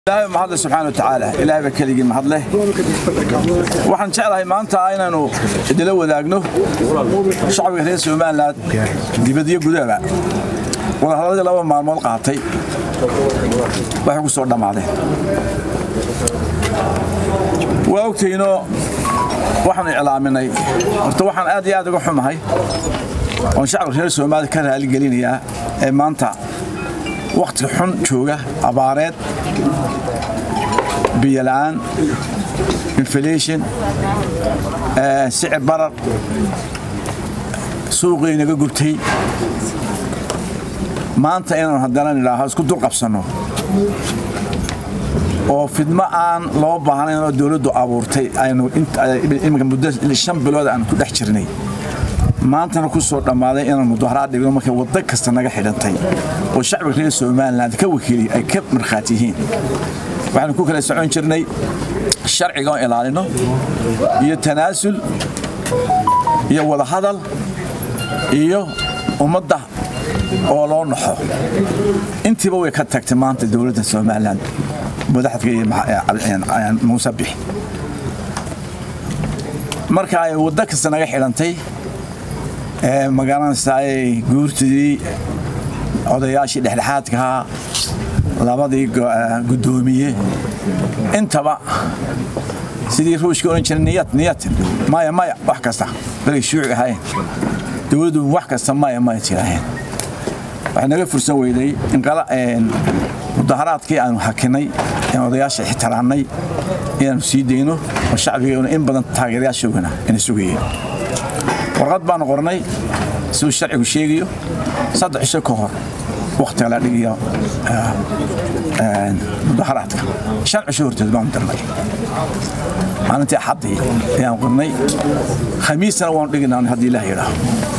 ilaahay mahadle subxaana wa tacaala ilaahay baa keligii mahadleh waxaan jeclahay maanta inaanu idila wadaagno shacbiga reer somalilan dibad iyo gudahaba wadahadladii laba maalmood qaatay waxay ku soo dhammaadeen waa ogtaynoo waxaanu iclaaminay horta waxaan aad iyo aad uga xumahay oon shacbiga reer soomaalia ka raaligelinayaa ee maanta wakhti xun jooga abaareed biyola'aan inflation sicir barar suuqii naga gubtay maanta inaanu haddana nidhaaho isku dul qabsanno oo fidmo aan loo baahnayn oo dowladdu abuurtay aynu iminka muddo shan bilood aan ku dhex jirnay maantana ku soo dhammaaday inaan mudaharaad dhigno markay waddo kasta naga xidhantay oo shacbiga reer somaliland ka wakiilay ay ka markhaati yihiin waxaanu ku kala socon jirnay sharciga oo ilaalino iyo tanaasul iyo wadahadal iyo ummadda oo loo naxo intiiba way ka tagtay maanta dowladda somalilan madaxdka iyo muuse bixi marka ay waddo kasta naga xidhantay magaranaysaay guurtidii odayaashii dhexdhexaadkahaa labadii guddoomiye intaba sidii ruushka ohan jiray niyad niyatin maya maya wax kasta balay shuuci ahayn dowladdu wax kasta maya maya tiraaheen waxay naga fursan weyday mudaharaadkii aanu hakinay een odayaasha ixtiraamnay inaanu sii dayno oo shacbigeenu in badan taageerayaashoogana ina sugayeen warqad baanu qornay siduu sharcigu sheegayo saddex cisho ka hor wakhtiga la dhigayo mudaharaadka shan cisho horteed baanu dirnay maalintii axaddii ayaan qornay khamiisna waanu dhiginaa haddii ilaah yidhaaho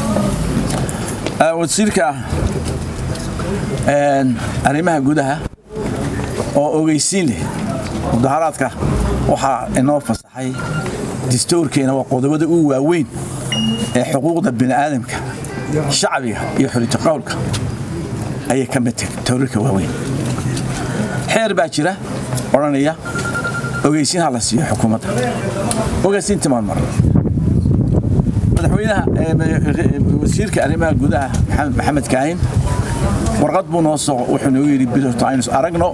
wasiirka arrimaha gudaha oo ogeysiin leh mudaharaadka waxaa inoo fasaxay distoorkeena waa qodobada u waaweyn ee xuquuqda bini'aadamka shacbiga iyo xulito qowlka ayay ka mid tahay tawriirka waaweyn xeer baa jira odhanaya ogeysiin ha la siiyo xukuumadda ogeysiintii maan marna madaxweynaha wasiirka arrimaha gudaha maxamed kaahin warqad buu noo soo wuxuu noogu yidhi bilota aynu aragno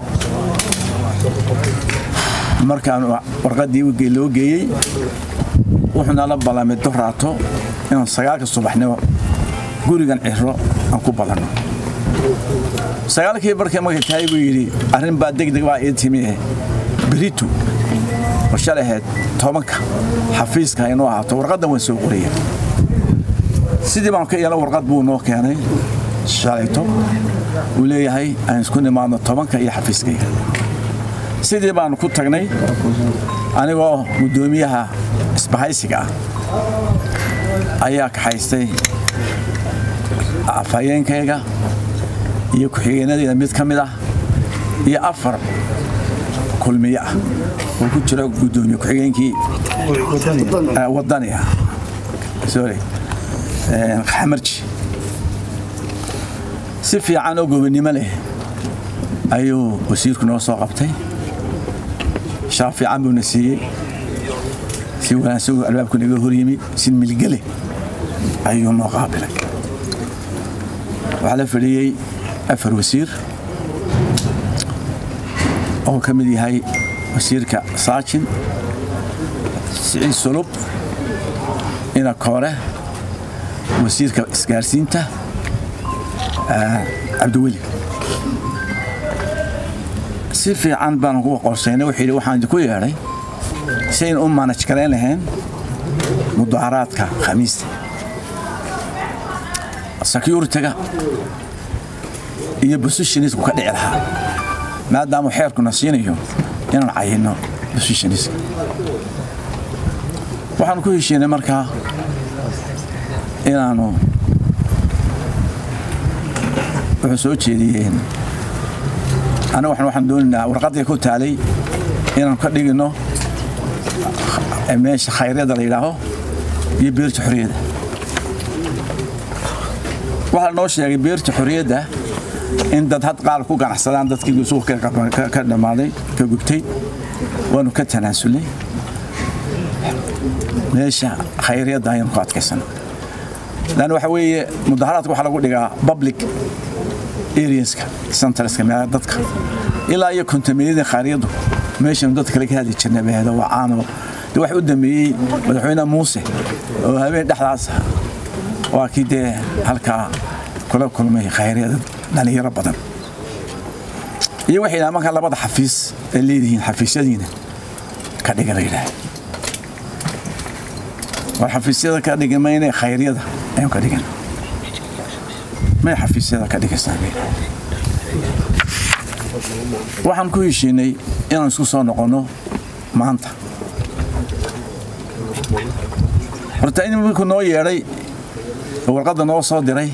markaanu warqaddii loo geeyey wuxuu nala ballamay doraato inaan sagaalka subaxnimo gurigan ciro aan ku badanno sagaalkii markay markay tahay buu yidhi arrin baa degdeg baa ii timi beritu oo shalay ahayd tobanka xafiiska inoo ahaato warqaddan waan soo qoraya sidii baan ka yeela warqad buu noo keenay shalayto uu leeyahay aan isku nimaadno tobanka iyo xafiiskayga sidii baanu ku tagnay anigoo guddoomiyaha isbahaysiga ah ayaa kaxaystay afhayeenkayga iyo ku-xigeenadeyda mid ka mid ah iyo afar kulmiye ah oo ku jiro guddoomiye ku-xigeenkii wadaniga sorry xamarji si fiican oo gobonnimo leh ayuu wasiirku noo soo qabtay shaaf fiican buuna siiyey si wanaagsan albaabku naga hor yimi si milgele ayuu noo qaabilay waxaa la fadhiyey afar wasiir oo ka mid yahay wasiirka saajin siciid sulub ina koore wasiirka isgaarsiinta cabdiweli si fiican baanu kuwa qorsaynay wuxuu yidhi waxaan idinku yeedhay si aynu u maanaj garayn lahayn mudaharaadka khamiista securitiga iyo bositioniska ka dhici lahaa maadaamuu xeerkuna siinayo inaan cayinno bositioniska waxaanu ku heshiinay markaa inaanu wuxuu soo jeediyeen aniga waxaan doonaynaa warqadii ku taalay inaanu ka dhigino meesha khayryada la yidhaaho iyo beerta xorriyadda waxaa noo sheegay beerta xorriyadda in dad had qaar ku ganacsadaan dadkii suuqa ka dhammaaday ka gubtay waanu ka tanaasulnay meesha khayriyadda ayanu ku adkaysan lan waxa weeye mudaharaadka waxaa lagu dhigaa public areaska centreska meelaha dadka ilaa iyo kontaminadii khayriyaddu meeshanu dadka kale ka hadli jirnay baheedo waa caano de wax u dambeeyey madaxweyne muuse oo habeen dhexdaas waa kii dee halkaa kula kulmay khayryada dhalinyaro badan iyo waxay yidhaha markaa labada xafiis ay leedihiin xafiisyadiina ka dhiga la yidhaha war xafiisyada ka dhiga mayne khayryada ayaan ka dhigan may xafiisyada ka dhigaysaa waxaan ku heshiinay inaan isku soo noqonno maanta horta in wiilku noo yeedhay oo warqadda noo soo diray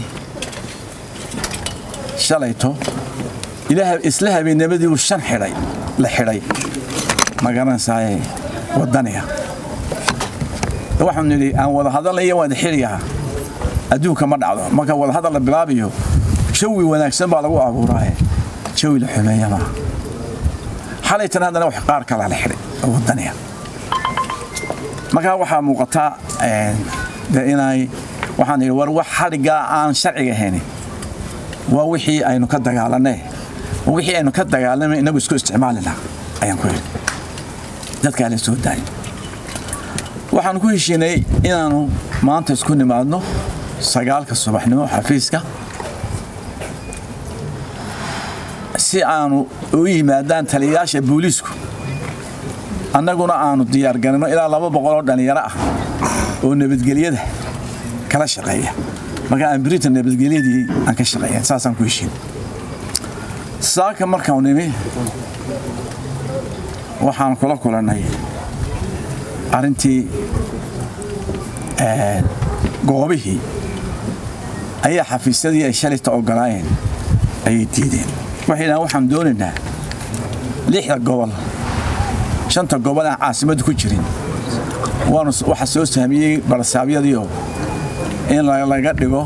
shalayto isla habeennimadii uu shan xidhay la xidhay ma garanaysaay waddaniga waxaanu nidhi aan wada hadalnaya waan xiliyaha adduunka ma dhacdo marka wada hadal la bilaabayo jawi wanaagsan baa lagu abuuraaye jawi la xumeeya maaha xalaytan haddana wax qaar kalaa la xidhay oo waddaniga markaa waxaa muuqataa de inay waxaan idhi war wax xadhiggaa aan sharciga ahayn waa wixii aynu ka dagaalanay wixii aynu ka dagaalamay inagu isku isticmaalina ayaan ku yidhi dadkaa la soo daayay waxaan ku heshiinay inaanu maanta isku nimaadno sagaalka subaxnimo xafiiska si aanu u yimaadaan taliyayaasha booliisku annaguna aanu diyaargarino ilaa laba boqol oo dhallinyaro ah oo nabadgelyada kala shaqeeya marka aan britain nabadgelyadii aan ka shaqeeya saasaan ku heshiin saaka markaan nimi waxaan kula kulannay arrintii goobihii ayaa xafiisyadii ay shalayta ogolaayeen ayay diideen waxay dhahaan waxaan doonaynaa lixda gobol shanta gobol aan caasimaddu ku jirin waanu waxaa soo sahmiyey barsaabyadiio in laga dhigo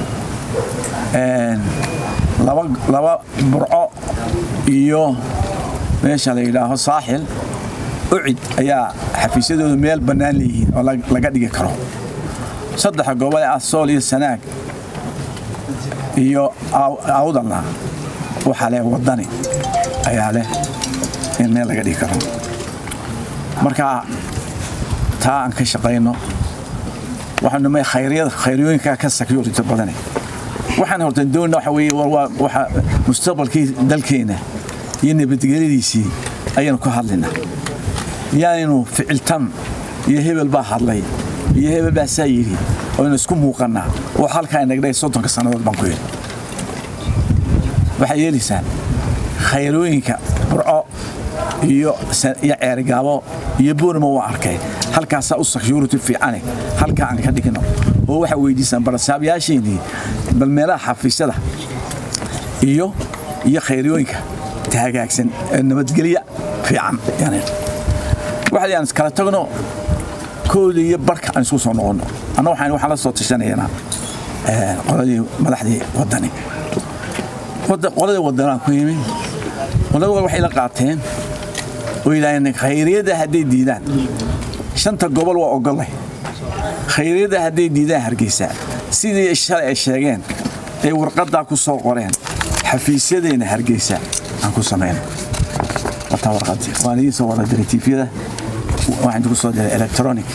laba burco iyo meesha la yidhaaho saaxil ucid ayaa xafiisyadoodu meel bannaan leeyihiin oo laga dhigi karo saddexa gobol ee asool iyo sanaag iyo awdalna waxaa leh waddani ayaa leh in meel laga dhigi karo marka taa aan ka shaqayno waxaanu may khayryada khayriyooyinka ka security badane waxaan horta doonna waxa weeye waxa mustaqbalkii dalkeena iyo nabadgelyadiisii ayaanu ka hadlaynaa yaanaynu ficiltan iyo hebel baa hadlay iyo hebel baa saa yidhi oynu isku muuqannaa oo halkaa inagdhay soddonka sannadood baan ku yidhi waxay yeelaysaan khayrooyinka burco iyo ceerigaabo iyo boorma waa arkay halkaasaa u security fiicane halkaa aan ka dhigno oo waxaa weydiisaan barasaabyaasheenii bal meelaha xafiisyada iyo iyo khayriyooyinka hagaagsan nabadgelya fiican waxaa aan iskala tagno kooda iyo barka aan isku soo noqonno anna waxaan waxaan la soo tashanaynaa qoladii madaxdii waddani qoladii waddanaan ku yimi qolada waxay la qaateen oo yidhaaheen khayriyadda hadday diidaan shanta gobol waa ogollay khayriyadda hadday diidaan hargeysa sidii shalay ay sheegeen ay warqaddaa ku soo qoreen xafiisyadeenna hargeysa aan ku samayno wataa warqadii waan idiin soo wada diray tiifyada waxaan ku soo diray electronic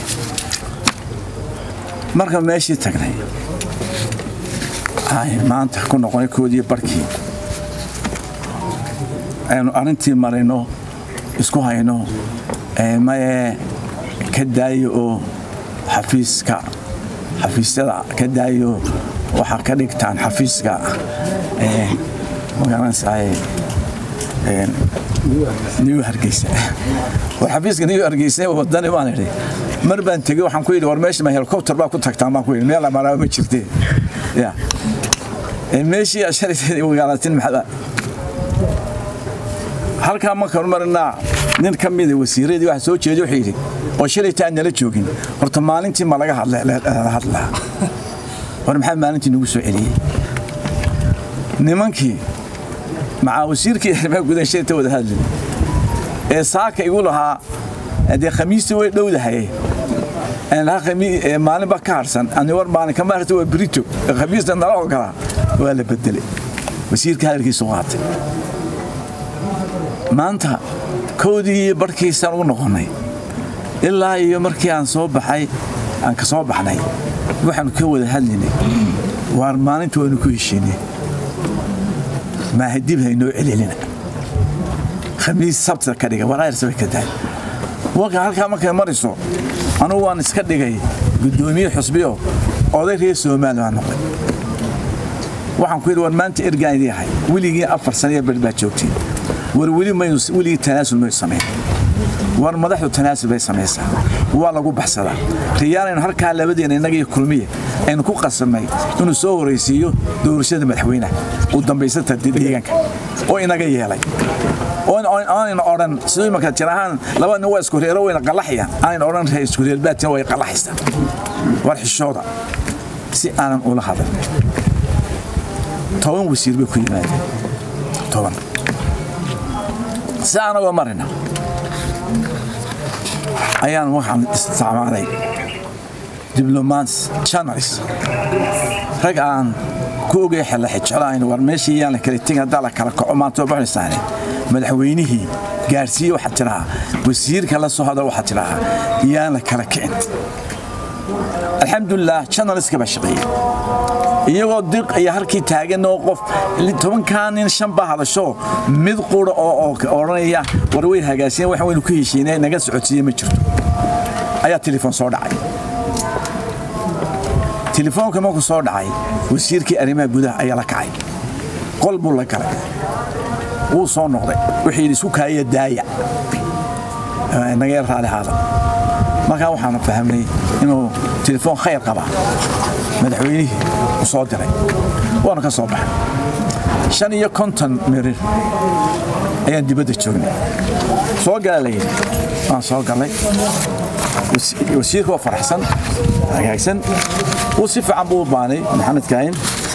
marka meeshii tagnay maanta ku noqonay koodii barkii aynu arrintii marayno isku hayno maye ka daayo oo xafiiska xafiisyada ka daayo waxaa ka dhigtaan xafiiska magaranaysaay new hargeysa war xafiiska new hargeysa wadani baan idhi mar baan tegey waxaan ku yidhi war meesha ma helicopter baa ku tagtaan baan ku yidhi meel amaraa ma jirtee ya meeshii ashalayteed magaalatin maxaa halkaa markaan marinaa nin ka mida wasiiradii waxa soo jeeday wuxuu yidhi oo shalayta aan nala joogin horta maalintii ma laga hadlaa war maxaa maalintii nagu soo celiyey nimankii macaa wasiirkii arrimaha gudaha shayta wada hadlin ee saaka igu lahaa dee khamiistii way dhowdahay maalinba ka harsan ani war maalin kama harta waa brito khamiista nala ogolaa waa la bedelay wasiirka hadalkiisu qaatay maanta kowdii iyo barhkiisaan u noqonnay ilaa iyo markii aan soo baxay aan ka soo baxnay waxaanu ka wada hadlaynay waar maalinta waynu ku heshiinay maaha dib haynoo celelina khamiis sabtida ka dhiga waraarsabay ka dahay warka halkaa markay mariso anugu waan iska dhigay guddoomiye xusbiyo oday reer soomaali baa noqday waxaan ku yidhi war maanta ergaan idii ahay weligii afar saniya ber baa joogtiin war weli maynu weligii tanaasul maynu samayn war madaxdu tanaasul bay samaysaa waa lagu baxsadaa riyaalaynu halkaa labadeena innaga iyo kulmiya aynu ku qasabnay inuu soo horaysiiyo doorashada madaxweynaha u dambaysata deegaanka oo inaga yeelay aanayna odhan siduu imanka jir ahaan laba nin waa isku reero wayna qallaxayaan aanayna odhan isku reerbaatina way qallaxaysaa war xishooda si aanan ula hadal toban wasiir bay ku yimaadeen toban si aanagoo marina ayaan waxaan isticmaalay diblomats channels rag aan ku ogay xella xijeclayn war meeshii yaan la kala tegin haddaa la kala kaco maantoo baxaysaane madaxweynihii gaarsiiye waxaa tidhahaa wasiirka la soo hadal waxaa tidhahaa yaan la kala kicin alxamdulilah channelska baa shaqeeyey iyagoo diq iyo halkii taagan oo qof tobankaa nin shan baa hadasho mid qura oo odhanaya war way hagaasiyen waxaan waynu ku heshiinay naga socodsiiye ma jirto ayaa telefoon soo dhacay telefoonka markuu soo dhacay wasiirkii arrimaha gudaha ayaa la kacay qol buu la galay wuu soo noqday wuxuu yidhi isku kaaya daaya naga yar raali haada markaa waxaanu fahmnay inuu telefoon khayr qabaa madaxweynihii u soo diray waanu ka soo baxay shan iyo konton mirir ayaan dibadda joognay soo gala la yidhi waan soo gallay wasiirka waa faraxsan hagaagsan wuu si fiican buu u baanay maxamed kaahin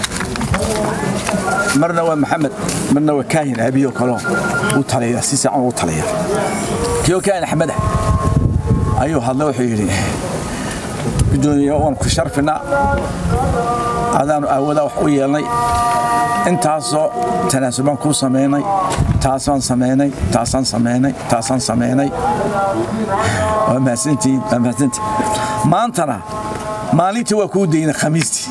marna waa maxamed marna waa kaahin aabiyo kaloo u taliya si fiican ugu taliya kiyoo kaahin axmeda ayuu hadlay wuxuu yidhi gudoomiye waan ku sharfinaa adaanu aawadaa wax u yeelnay intaasoo tanaasul baan kuu samaynay taasaan samaynay taasaan samaynay taasaan samaynay waa mahadsantihiin waa mahadsantihin maantana maalintii waa kuu daynay khamiistii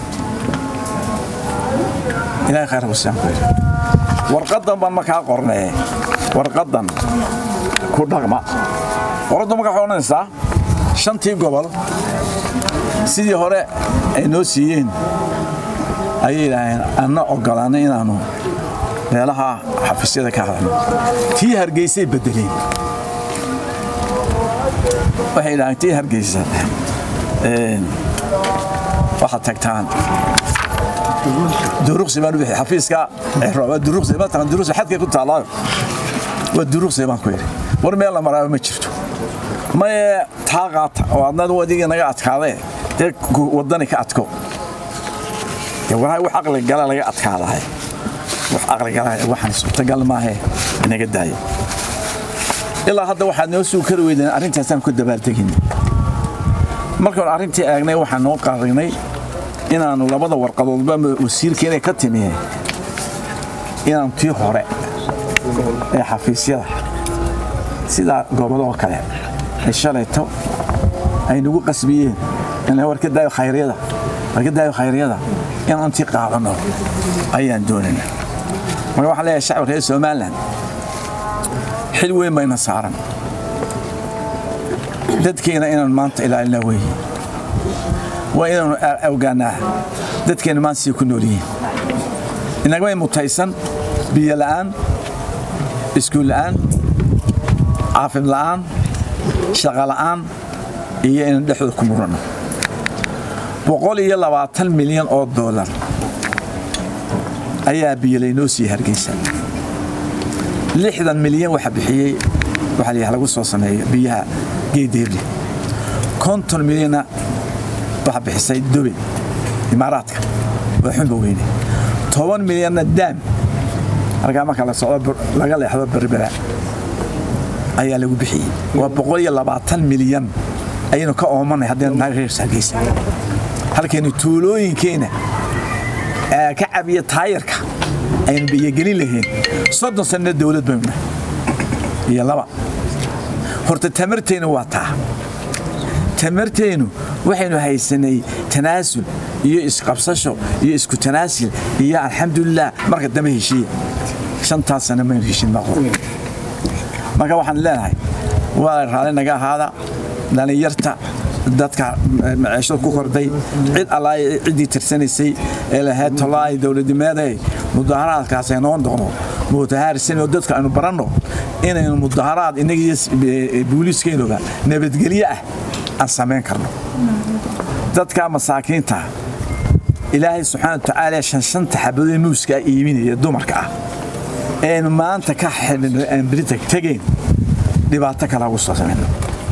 ilaahay khayr husaan ku yidhi warqaddan baan markaa qornee warqaddan ku dhaqma warqaddan markaa waxay odhanaysaa shantii gobol sidii hore ay noo siiyeen ayay yidhaaheen anna ogolaanay inaannu meelaha xafiisyada ka hadalno tii hargeysay beddeleen waxay yidhaaheen tii hargeysa waxaad tagtaan duruqsi baan u bixi xafiiska duruqsi matalan duruqsi xadkay ku taallaayo waa duruqsi baan ku yidhi war meel la maraaba ma jirto maye taa qaata oo adnad wadigii naga adkaadee dee waddani ka adko dee walahi wax aqli gala laga adkaadahay wax aqli gala waxaan suurtagal maahee inaga daayo ilaa hadda waxaad noo suu kari weydeen arrintaasaan ku dabaaltegin markaan arrintii eegnay waxaan noo qaadagnay inaannu labada warqadoodba wasiirka inay ka timi inaanu tii hore ee xafiisyada sidaa goobadoo kale ay shalayto ay nagu qasbiyeen in warka daayo khayryada warka daayo khayryada inaan tii qaadano ayaan doonayna marka waxaan leeyahay shacbi reer somaliland xil weyn bayna saaran dadkeena inaan maanta ilaalina weeye waa inaanu ogaanaa dadkeena maanta sii ku nool yihiin inagamay mutaysan biyo la'aan iskuul la'aan caafim la'aan shaqa la'aan iyo inaan dhexdooda ku muranno boqol iyo labaatan milyan oo doolar ayaa biyolaynoo sii hargeysa lixdan milyan waxa bixiyey waxaa la lagu soo sameeyo biyaha geedeerle konton milyanna waxa bixisay dobe imaaraadka waa xunba weyne toban milyanna daam markaa marka la socdo laga leexdo berbera ayaa lagu bixiyey waa boqol iyo labaatan milyan ayaynu ka oomanay haddaynu nahay reer hargeysa halkaynu tuulooyinkeena ka cabiya taayarka aynu biyogelin lahayn soddon sanno dowlad baynu nahay iyo laba horta tamartaynu waa taa tamartaynu waxaynu haysanay tanaasul iyo isqabsasho iyo isku tanaasil iyo alxamdulilah marka dambe heshiiya shantaas sanno maynu heshin maqor marka waxaan leenahay waa raali naga ahaada dhallinyarta dadka maciishada ku korday cid allaa ciddii tirsanaysay ee lahayd tolaay dowladnimeeday mudaharaadkaas aynoo noqno mutahaarisanoo dadka aynu baranno inaynu mudaharaad innagiiyo booliiskaynuga nabadgelyo ah aan samayn karno dadka masaakiinta ilaahay subxaana watacaala shanshanta xabadee muuska iibinaya dumarka ah eenu maanta ka aan berita tegayn dhibaato kale ugu soo samayno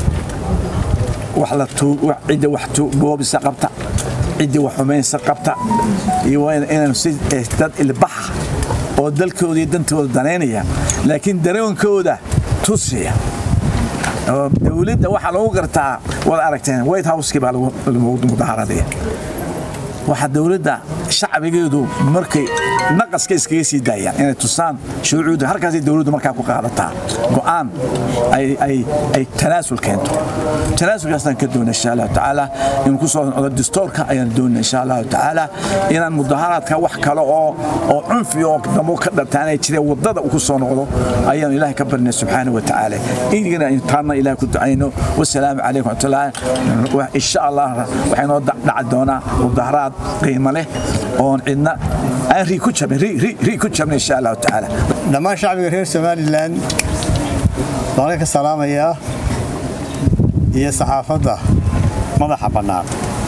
cidda wax boobisa qabta cidda wax xumaysa qabta iyo inaanu si dad ilbaxa oo dalkooda iyo dantooda danaynaya laakiin dareenkooda tusiya dowladda waxaa lagu gartaa waad aragteen white houseki baa lagu mudaharaadaya waxaa dowladda shacbigeedu markay naqaska iskaga sii daayaan inay tusaan shuruucda halkaasay dowladdu markaa ku qaadataa go'aan ay tanaasul keento tanaasulkaasaan ka doona insha allahu tacaala inuu ku soo noqdo distoorka ayaan doona insha allahu tacaala inaan mudaharaadka wax kale oo oo cunfi oo damo ka dhartaanay jira waddada ku soo noqdo ayaan ilaahay ka barnay subxaana wa tacaala inigana intaana ilaah ku ducayno wasalaamu calaykum waraxmatullahi insha allah waxay noo dhaci doonaa mudaharaad qiimo leh oon cidna aan rii ku jabin rii ku jabin insha allahu tacaala dhammaan shacbiga reer somalilan baan ka salaamayaa iyo saxaafadda madaxa bannaan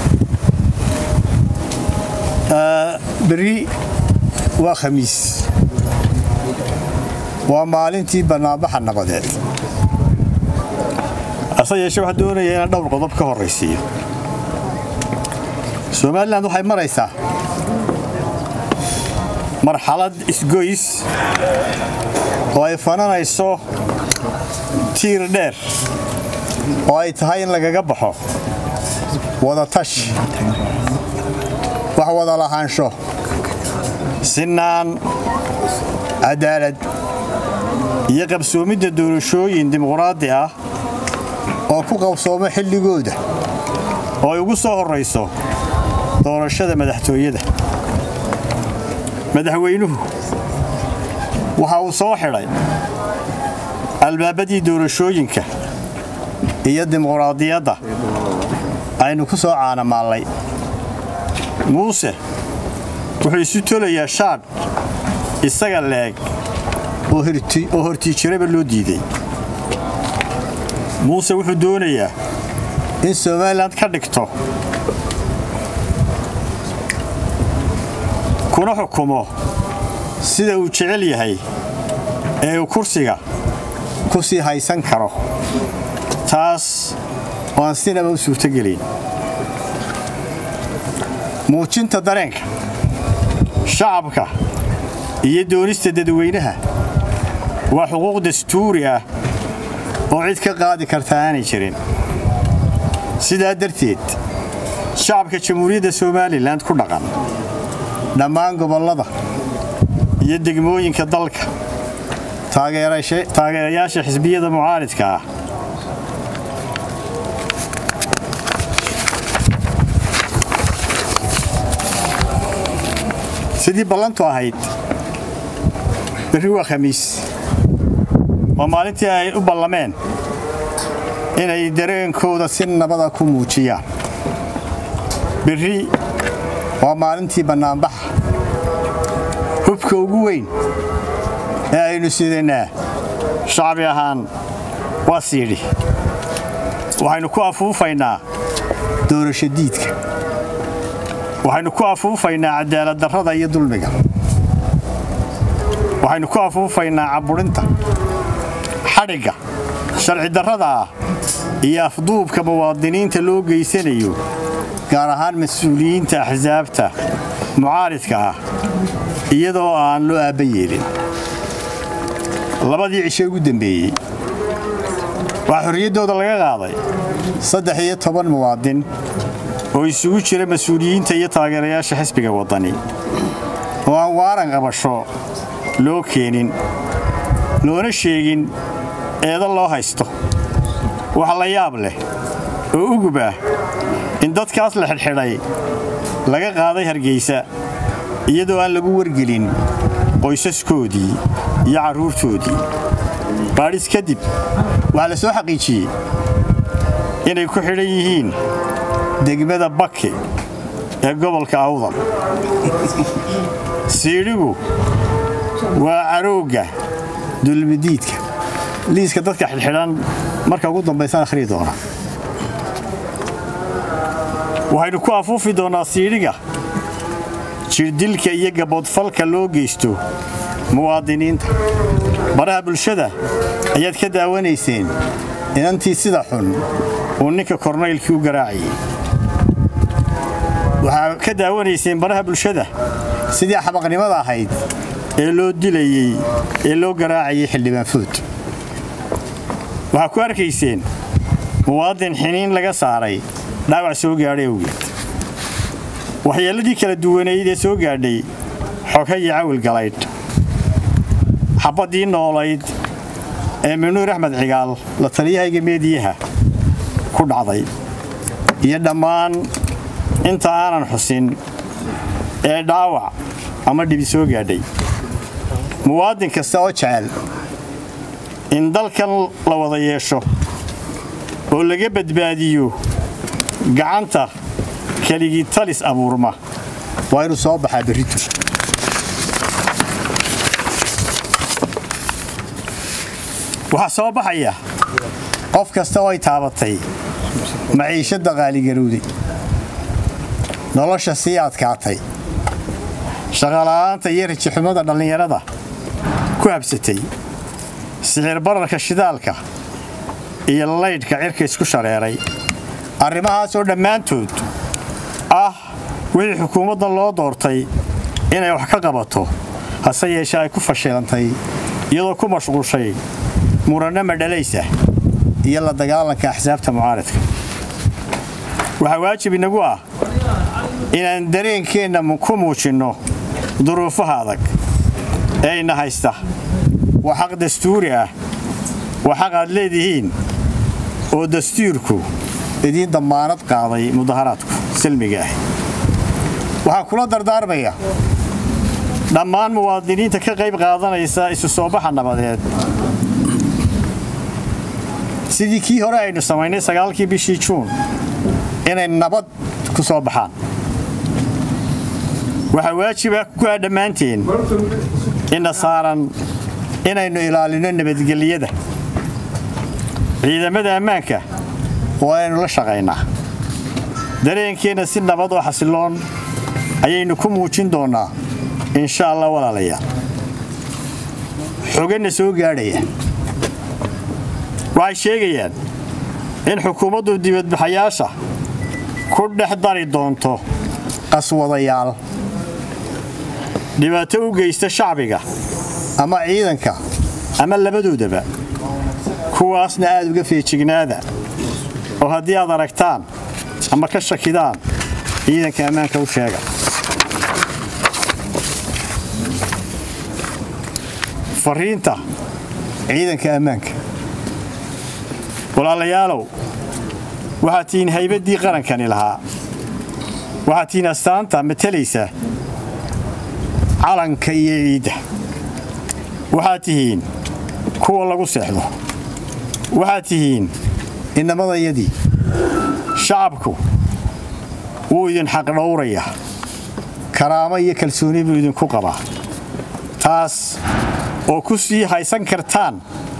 beri waa khamiis waa maalintii bannaanbaxa nabadeed ase yeeshe waxaa doonaya inaan dhowr qodob ka horraysiiyo somalilan waxay maraysaa marxalad isgoys oo ay fananayso tiir dheer oo ay tahay in lagaga baxo wadatash wax wada lahaansho sinaan cadaalad iyo qabsoomidda doorashooyin dimuqraadi ah oo ku qabsoomo xilligooda oo ay ugu soo horrayso doorashada madaxtooyada madaxweynuhu waxa uu soo xidhay albaabadii doorashooyinka iyo dimuqraadiyadda aynu ku soo caanamaallay muuse wuxuu isu tolayaa shaadh isaga leeg oo hortiijiraba loo diiday muuse wuxuu doonayaa in somalilan ka dhigto kuna xukumo sida uu jecel yahay ee uu kursiga ku sii haysan karo taas oo aan sinaba u suurtogelayn muujinta dareenka shacabka iyo doonista dadweynaha waa xuquuq dastuuri ah oo cid ka qaadi karta aanay jirin sidaa darteed shacabka jamhuuriyadda somalilan ku dhaqan dhammaan gobollada iyo degmooyinka dalka taageerayaasha xisbiyada mucaaridka ah sidii ballantu ahayd berri waa khamiis oo maalintii ay u ballameen inay dareenkooda si nabada ku muujiyaan berri waa maalintii bannaanbaxa hubka ugu weyn ee aynu sidanaa shacbi ahaan waa siidhi waxaynu ku afuufaynaa doorasho diidka waxaynu ku afuufaynaa cadaaladdarrada iyo dulmiga waxaynu ku afuufaynaa cabburinta xadhigga sharci darrada ah iyo afduubka muwaadiniinta loo geysanayo gaar ahaan mas-uuliyiinta axsaabta mucaaridka ah iyadoo aan loo aabba yeelin labadii cishe ugu dembeeyey waxaa xorriyaddooda laga qaaday saddex iyo toban muwaadin oo isugu jira mas-uuliyiinta iyo taageerayaasha xisbiga waddani oo aan waaran qabasho loo keenin loona sheegin eeda loo haysto wax la yaab leh oo ugub ah in dadkaas la xidhxidhay laga qaaday hargaysa iyadoo aan lagu wargelin qoysaskoodii iyo carruurtoodii baadhis kadib waxaa la soo xaqiijiyey inay ku xidhan yihiin degmada bake ee gobolka awdal siidhigu waa caroogga dulmidiidka liiska dadka xidhxidhan marka ugu dambaysan akhriyi doona waxaynu ku afuufi doonnaa siidhiga jirdilka iyo gaboodfalka loo geysto muwaadiniinta baraha bulshada ayaad ka daawanayseen inantii sida xun uu ninka kornaylkii u garaacayay waxaa ka daawanayseen baraha bulshada sidii xabaqnimada ahayd ee loo dilayey ee loo garaacayay xildhibaan food waxaa ku arkayseen muwaadin xiniin laga saaray dhaawac soo gaadhay awgeed waxyeelladii kala duwanayd ee soo gaadhay xoga iyo cawil galaydh xabaddii noolayd ee minuur axmed cigaal la taliyahayga meediyaha ku dhacday iyo dhammaan inta aanan xusin ee dhaawac ama dhibi soo gaadhay muwaadin kasta oo jecel in dalkan la wada yeesho oo laga badbaadiyo gacanta keligii talis abuurma waa inuu soo baxaa berritu waxaa soo baxaya qof kasta oo ay taabatay maciishadda qaaligarowday nolosha sii adkaatay shaqala'aanta iyo rajixumada dhallinyarada ku habsatay sixir bararka shidaalka iyo laydhka cirka isku shareeray arrimahaasoo dhammaantood ah wixii xukuumaddan loo doortay inay wax ka qabato hase yeeshee ay ku fashilantay iyadoo ku mashquushay muranno madhalaysa iyo la dagaalanka axsaabta mucaaradka waxaa waajib inagu ah inaan dareenkeenna ku muujinno duruufaha adag ee ina haysta waa xaq dastuuri ah waa xaq aad leedihiin oo dastuurku idiin dammaanad qaaday mudaharaadku salmiga ah waxaan kula dardaarmaya dhammaan muwaadiniinta ka qayb qaadanaysa isu soo baxa nabadeed sidii kii hore aynu samaynay sagaalkii bishii juun inay nabad ku soo baxaan waxaa waajiba ku ah dhammaanteen ina saaran inaynu ilaalino nabadgelyada ciidamada ammaanka waa inaynu la shaqaynaa dareenkeenna si nabad oo xasiloon ayaynu ku muujin doonnaa insha allah walaalayaal xoganna soo gaadhaya waxay sheegayaan in xukuumaddu dibadbaxayaasha ku dhex dari doonto qaswadayaal dhibaato u geysta shacbiga ama ciidanka ama labadoodaba kuwaasna aad uga feejignaada oo haddii aad aragtaan ama ka shakidaan ciidanka ammaanka u sheega fariinta ciidanka ammaanka walaalayaalow waxaad tihiin haybaddii qarankani lahaa waxaad tihiin astaanta matalaysa calanka iyo ciidda waxaad tihiin kuwa lagu seexdo waxaad tihiin inamadayadii shacabku wuu idin xaqdhowrayaa karaamo iyo kalsooni buu idinku qabaa taas oo ku sii haysan kartaan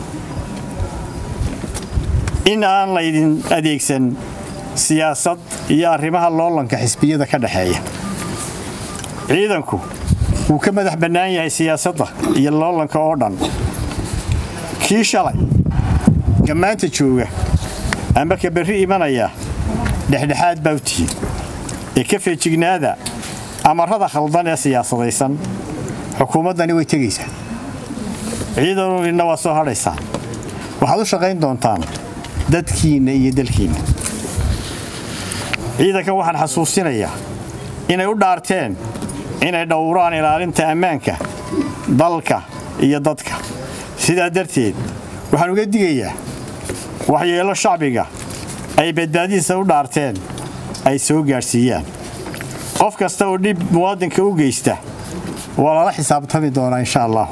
in aan laydin adeegsan siyaasad iyo arrimaha loolanka xisbiyada ka dhexeeya ciidanku wuu ka madax bannaan yahay siyaasadda iyo loolanka oo dhan kii shalay gammaanta jooga ama ka berri imanaya dhexdhexaad baa u tihiin ee ka feejignaada amarrada khaldan ee siyaasadaysan xukuumaddani way tegaysaa ciidanina waa soo hadhaysaan waxaad u shaqayn doontaan dadkiinna iyo dalkiinna ciidankan waxaan xasuusinayaa inay u dhaarteen inay dhowraan ilaalinta ammaanka dalka iyo dadka sidaa darteed waxaan uga digayaa waxyeello shacbiga ay badbaadidiisa u dhaarteen ay soo gaadhsiiyaan qof kasta oo dhib muwaadinka u geysta waa lala xisaabtami doonaa insha allah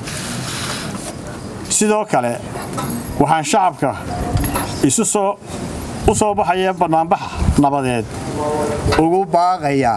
sidoo kale waxaan shacabka isu soo u soo baxaya bannaanbaxa nabadeed ugu baaqayaa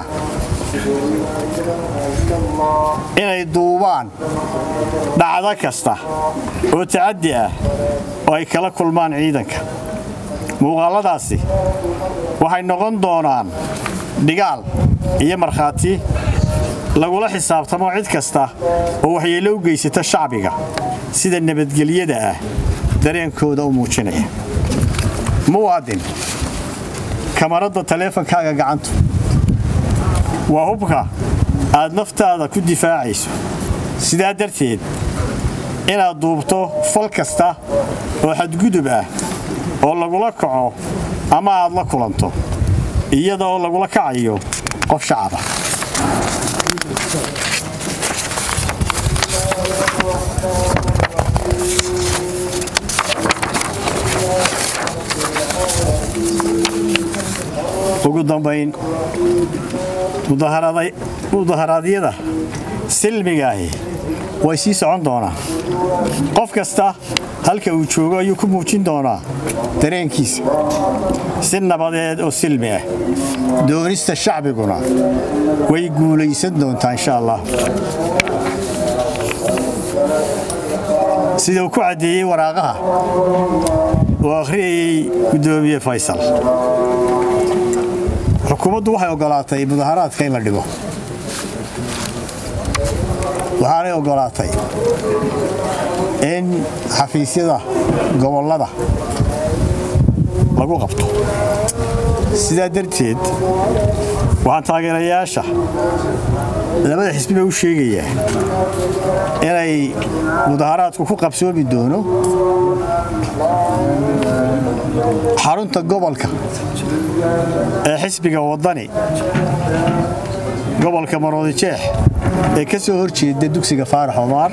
inay duubaan dhacdo kasta oo tacaddi ah oo ay kala kulmaan ciidanka muuqaalladaasi waxay noqon doonaan dhigaal iyo markhaati lagula xisaabtamo cid kasta oo waxyeello u geysata shacbiga sida nabadgelyada ah dareenkooda u muujinaya muwaadin kamaradda taleefankaaga gacantu waa hubka aad naftaada ku difaacayso sidaa darteed inaad duubto fal kasta oo xadgudub ah oo lagula kaco ama aad la kulanto iyada oo lagula kacayo qof shacaba ugu dambayn mudaharaadyada silmigaahi way sii socon doonaan qof kasta halka uu joogo ayuu ku muujin doonaa dareenkiisa si nabadeed oo silmi ah doonista shacbiguna way guulaysan doontaa insha allah sida uu ku caddeeyey waraaqaha oo akhriyayey guddoomiye faysal xukuumaddu waxay oggolaatay mudaharaadka in la dhigo waxaanay oggolaatay in xafiisyada gobollada lagu qabto sidaa darteed waxaan taageerayaasha labada xisbiba u sheegayaa inay mudaharaadku ku qabsoomi doono xarunta gobolka ee xisbiga waddani gobolka maroodijeex ee ka soo horjeeda dugsiga faarax omaar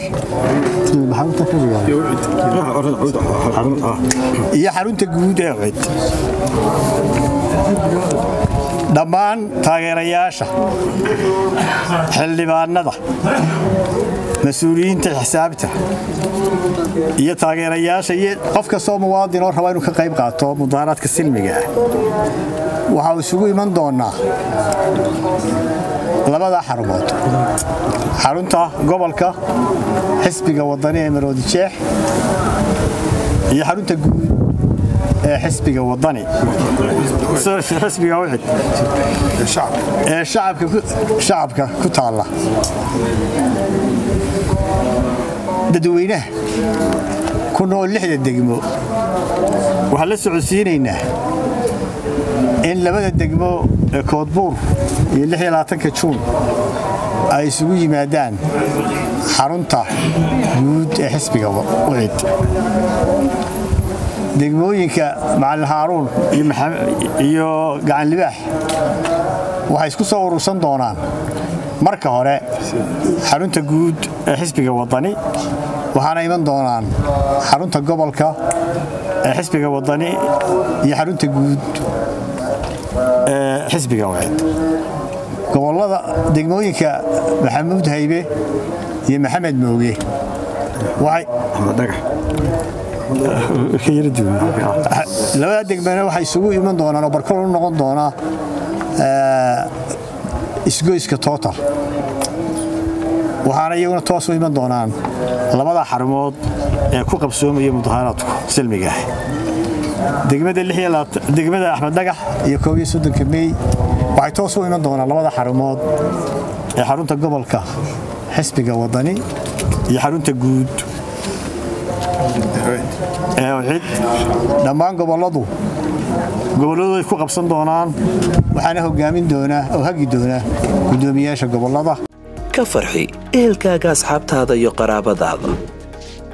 iyo xarunta guud ee cid dhammaan taageerayaasha xildhibaanada mas-uuliyiinta xisaabta iyo taageerayaasha iyo qof kastoo muwaadin oo raba inuu ka qayb qaato mudaharaadka silmiga ah waxaa isugu iman doonaa labada xarumood xarunta gobolka xisbiga wadani ee maroodijeex iyo xarunta guud ee xisbiga wadani xisbiga wixid ee shacabka ku taalla dadweynaha ku nool lixda degmo waxaan la socodsiinaynaa in labada degmo ee koodbuur iyo ka juun ay isugu yimaadaan xarunta guud ee xisbiga wicid degmooyinka macalin haaruun iyo gacanlibaax waxay isku soo urursan doonaan marka hore xarunta guud ee xisbiga wadani waxaana iman doonaan xarunta gobolka ee xisbiga wadani iyo xarunta guud ee xisbiga wacid gobolada degmooyinka maxamuud haybe iyo maxamed mooge labada degmana waxay isugu iman doonaan oo barkol u noqon doonaa isgoyska total waxaana iyaguna toos u iman doonaan labada xarumood ee ku qabsoomaya mudaharaadku silmiga ah degmada axmed dhagax iyo koobiyo soddonka mey waxay toos u iman doonaan labada xarumood ee xarunta gobolka xisbiga wadani iyo xarunta guud ee cid dhammaan gobolladu gobolladu ay ku qabsan doonaan waxaana hogaamin doonaa oo hagi doonaa guddoomiyaasha gobollada ka farxi ehelkaaga asxaabtaada iyo qaraabadaada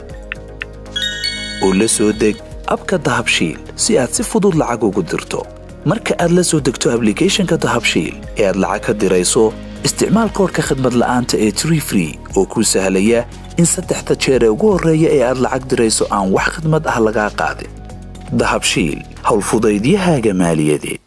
oo la soo deg abka dahabshiil si aad si fudud lacag ugu dirto marka aad la soo degto ablicathonka dahabshiil ee aad lacag ka dirayso isticmaal koorka khadmad la'aanta ee tree free oo kuu sahlaya in saddexda jeer ee ugu horreeya ee aad lacag dirayso aan wax khidmad ah lagaa qaadin dahabshiil howlfudaydiyahaaga maaliyadeed